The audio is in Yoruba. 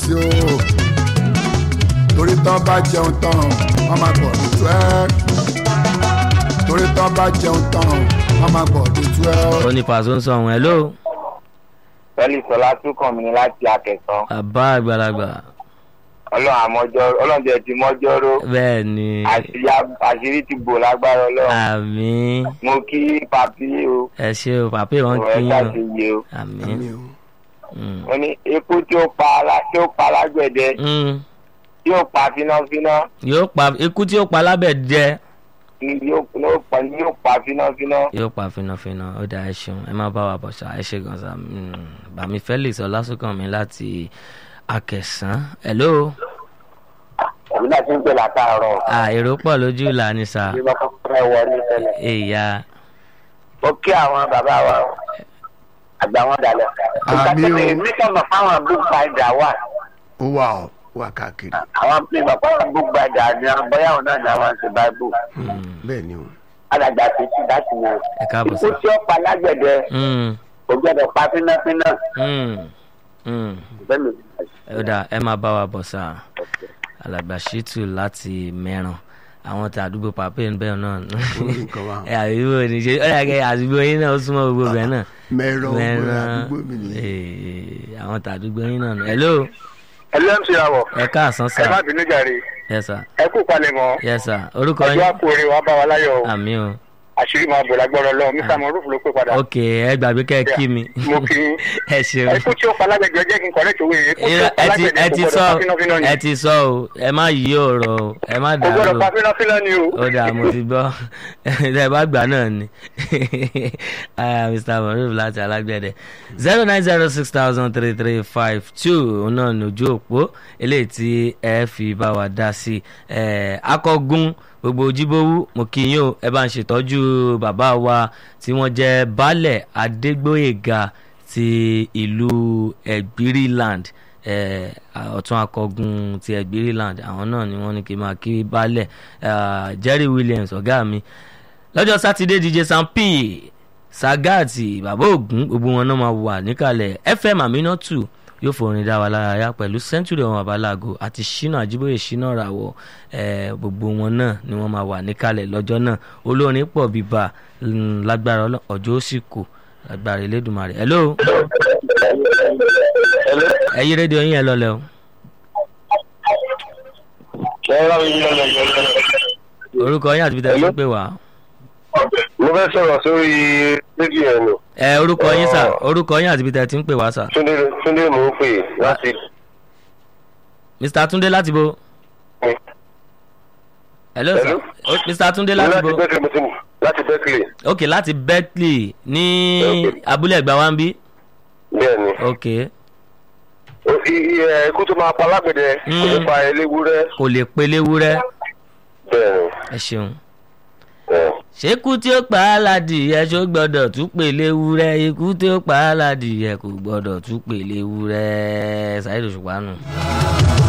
sí o torí tán bá jẹun tán wọ́n máa gbọ̀ ní twelve torí tán bá jẹun tán wọ́n máa gbọ̀ ní twelve. ó ní pàṣẹ ń sọ ọ̀hún ẹ̀ ló pẹ̀lú ìsọlá tún kàn mí láti akẹ́sàn bàbá àgbàlagbà ọlọ́run àmọ́jọ́ ọlọ́run jẹ́ ti mọ́jọ́rò bẹ́ẹ̀ ni àṣírí- àṣírí ti bò lágbára ọlọ́run àmì mo kí papi o ẹ ṣe o pàpé wọn ọ̀rọ̀ kí ẹ̀ka yín ti yé o o àmì. Àmì o. Mm. mo ní epo tí ó pa ala tí ó pa lágbẹ̀dẹ Mm. tí ó pa fínáfíná yóò pa ikú tí yóò pa lábẹ́ jẹ́ ni yóò yóò pa ni yóò pa fínáfíná. yóò pa fínàfínà ó dá ẹ ṣeun ẹ má bá wa bọ̀ ṣá ẹ ṣe gan sa Mm. bàmí felix ọlásùnkànmí láti akẹsàn hello èmi náà ti ń pè látàárọ̀ à èrò pọ̀ lójú ìlà ni sà bí wọ́n kọ́kọ́ fẹ́ wọlé tẹ́lẹ̀. èyà mo kí àwọn bàbá wa àgbà wọn dalẹ̀. Àmì o. èmi sọ̀rọ̀ fáwọn bookbinder wà ó wà ó wà káàkiri àwọn pín bàbá wọn bookbinder ni àwọn bóyá òun náà ni àwọn ṣe báíbù. bẹ́ẹ̀ ni o. alàgbà ti ti láti yẹn. ẹ káàbọ̀ sà ikú tí ó pa lágbẹ̀dẹ Mm. kò gbọdọ̀ pa fínáfíná. Mm. Mm. bẹ́ẹ̀ ni ó dà ẹ má bá wa bọ̀ sà alàgbà ṣítù láti mẹ́ràn àwọn tí àdúgbò pàpé ń bẹ́ẹ̀ náà nǹkan wà. ẹ àdúgbò ní ṣe ó yà kẹ́ àdúgbò yín náà ó súnmọ́ gbogbo bẹ́ẹ̀ náà mẹ́rọ ọgbọ́n mẹ́ràn àdúgbò mi nìyẹn. ee, àwọn tí àdúgbò yín náà nù. hello ẹlẹ́mc àwọ̀ ẹ káàsán ẹ má sà bínú jàre yes sir ẹ kú palẹ̀ mọ́ yes sir orúkọ ọjọ́ yín àpò orin wa bá wa láyọ̀ o àmì o àṣírí máa bò lágbọ́rọ̀ lọ mr moruf ló pè padà ok ẹ gbàgbé kẹ́ ẹ kí mi mo kí yín. ẹ ṣeun ẹ kú tí ó pa lágbẹ̀dẹ jẹ́ kí n kọ́rẹ́ tòwe yìí kú tí ó Irọ́, pa ẹ ti lágbẹ̀dẹ ẹ kò ti gbọdọ̀ sọ pa fínáfíná ni ẹ ti sọ o ẹ má yí ọ̀rọ̀ o ẹ má kò gbọdọ̀ dàrú pa o fínáfíná ni o. ó dà mo ti gbọ́ ẹ bá gbà náà ni Ah, mr maruf láti alágbẹ̀dẹ zero nine zero six thousand three three five two òun náà ní ojú òpó eléyìí tí ẹ fi bá wa dá sí ẹ akọgun gbogbo ojúbówú mo kí yín o ẹ bá ń ṣètọ́jú bàbá wa tí wọ́n jẹ́ baálẹ̀ adégbòyèga ti ìlú ẹ̀gbíríland eh, ọ̀tún akọgun ti ẹ̀gbíríland àwọn náà ni wọ́n ní kí n máa kí baálẹ̀ ah, jerry williams ọ̀gá mi lọ́jọ́ sátidé dj sam p sagati bàbá ògún gbogbo wọn náà máa wà níkàlẹ̀ fm aminatu yóò forin dá wa lára yá pẹ̀lú century ọmọ abalago àti shina ajiboye shina rawọ eh, gbogbo wọn náà ni wọ́n máa wà níkàlẹ̀ lọ́jọ́ náà olórin pọ̀ bíbá mm, lágbára Ọlọ́run, ọjọ́ ó sì kù lágbára elédùnmarè hello ẹyí rédíò yín ẹ lọlẹ o orúkọ yín àti bíi tẹ̀sán pé wá. mo fẹ́ sọ̀rọ̀ sórí rédíò ẹ̀ nù ẹ orúkọ yín sà orúkọ yín àti bíi tẹ̀sán pé wá sà. túndé túndé mò ń pè láti mr tunde láti bo. hello sir Hello? O- mr tunde láti bo. bẹ́kìlì mo ti mú láti bẹ́kìlì ok láti berkeley ní Okay. abúlé ẹgbà wa ń bí. bẹ́ẹ̀ ni ok ikú tó máa pa lágbẹ̀dẹ kò ní Mm. pa eléwúrẹ́ kò lè pelé wúrẹ́ bẹ́ẹ̀ ni ẹ ṣeun. bẹ́ẹ̀. ṣékú tí ó pa á ládìyẹ ṣó gbọ́dọ̀ tún pèlè wúrẹ́ ikú tí ó pa á ládìyẹ kò gbọ́dọ̀ tún pèlè wúrẹ́ ṣáìdù ṣùpá nù.